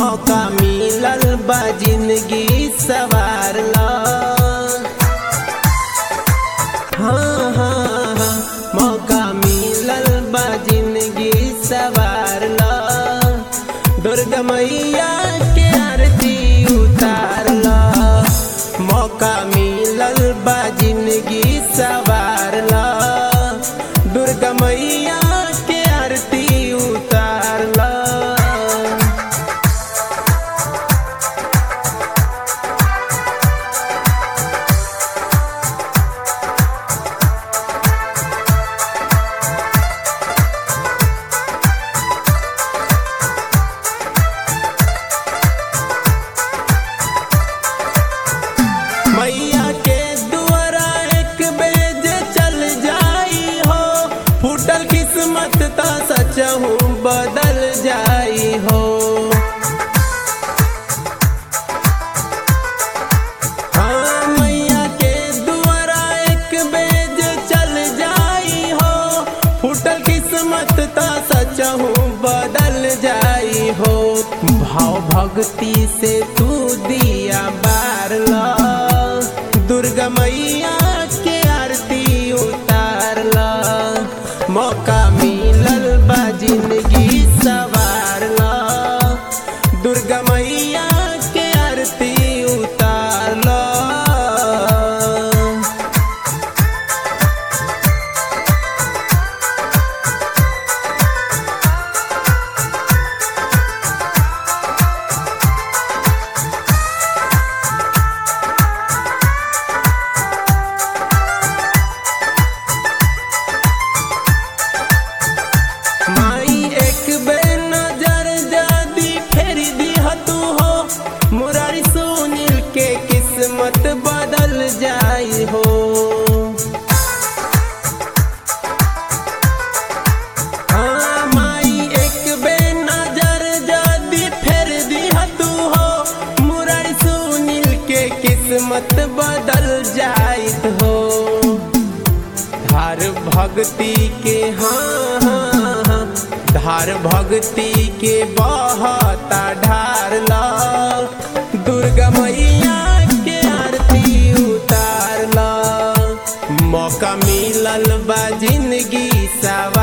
मौका मिलल बा जिंदगी सवार ला हाँ हाँ हाँ मौका मिलल बा जिंदगी सवार ला दुर्गा मैया के आरती उतार ला मौका मिलल बा जिंदगी सवार ला दुर्गा मैया के आरती उतार ला मैया के दुआरा एक बेज चल जाई हो फूटल किस्मत ता सच हूँ बदल जाई हो हाँ मैया के दुआरा एक बेज चल जाई हो फूटल किस्मत ता सच हूँ बदल जाई हो भाव भक्ति से तू दिया बार ला दुर्गा मैया के आरती उतार ला मौका मिलल बा जिंदगी सवार ला दुर्गा मैया के आरती उतार ला माई एक बे नजर जादी फेरी दी तू हो मुरारी सुनील के किस्मत बदल जाई हो हाँ माई एक बे नजर जादी फेर दी तू हो मुरारी सुनील के किस्मत बदल जाइत हो धार भक्ति के हाँ हाँ हाँ धार भक्ति के बहता ढार ला दुर्गा मैया के आरती उतार ला मौका मिलल बा जिंदगी सवा